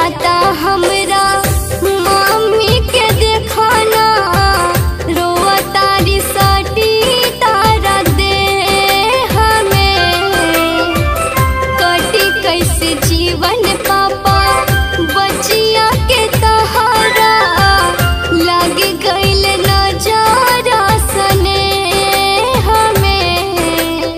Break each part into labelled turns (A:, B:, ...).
A: जाता हमरा मम्मी के देखाना रोआ तारी सटी तारा दे हमें कटी कैसे जीवन पापा बचिया के तहारा लग गईल नजारा सने हमें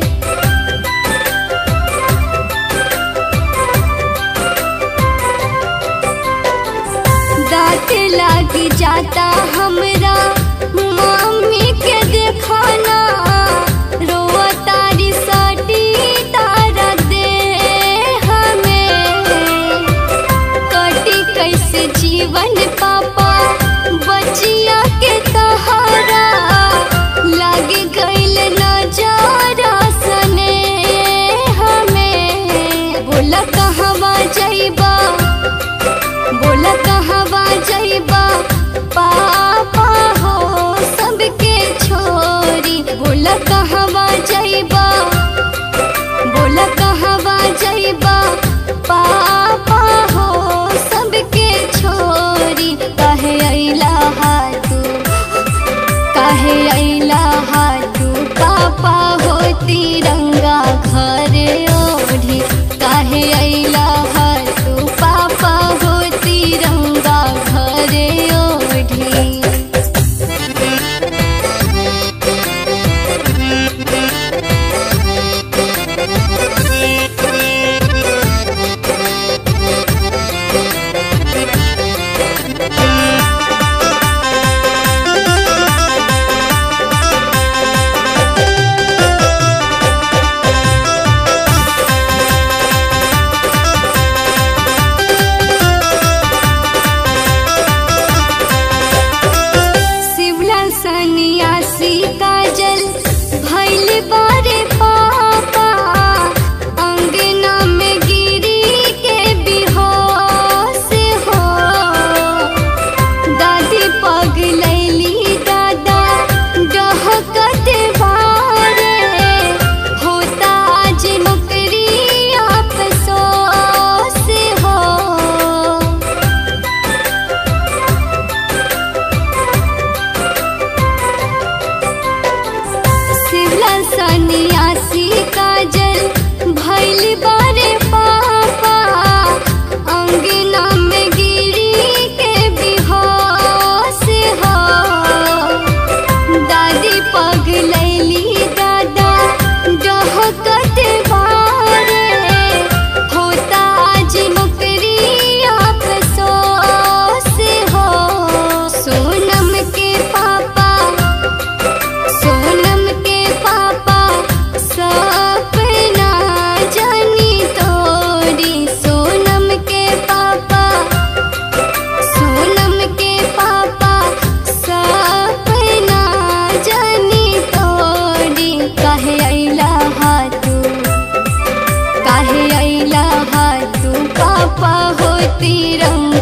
A: दांत लाग जाता हमरा मम्मी के देखाना रोआ तारी सटी तारा दे हमें कटी कैसे जीवन पापा बचिया के तहारा लग गईल नजारा सने हमें बोला कहवा जइबा बोला कहवा जइबा पापा हो सबके छोरी बोला कहवा जइबा बोला कहवा जइबा पापा हो सबके छोरी कहे अइला हा तू काहे अइला हा तू पापा हो तिरंगा घर ओढ़ी काहे अइला हा तू पापा हो तिरंगा घर ओढ़ी शिवला सन्यासी काजल भैल बारे पापा अंगना में गिरी के बिहोश हो दादी पग लैली दादा डहकत बारे होता आज नौकरी अफसोस हो शिवला सन्यासी काजल भैल बारे पापा अंगना में गिरी के बिहोश हो दादी पग लैली दादा डहकत बारे होता आज नौकरी अफसोस हो सोनम के पापा सोनम के पापा सपना जानी तोरी सोनम के पापा सोनम के पापा सपना जानी तोरी काहे अइला हा तू काहे अइला हा तू पापा हो तिरंगा